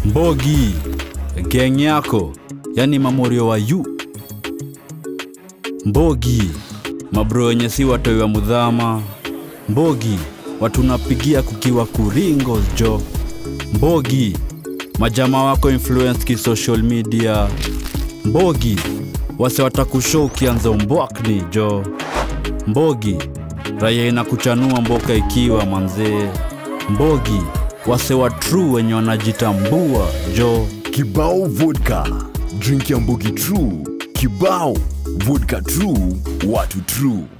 Mbogi, geng yako, yani mamorio wa yu. Mbogi, mabro wenye si watoi wa mudhama. Mbogi, watu napigia kukiwa kuringo jo. Mbogi, majama wako influence ki social media. Mbogi, wase watakushow ukianza umbwakni jo. Mbogi, raia inakuchanua mboka ikiwa manzee. Mbogi, wase wa true wenye wanajitambua jo. Kibao vodka, drink ya Mbogi True. Kibao vodka true, watu true.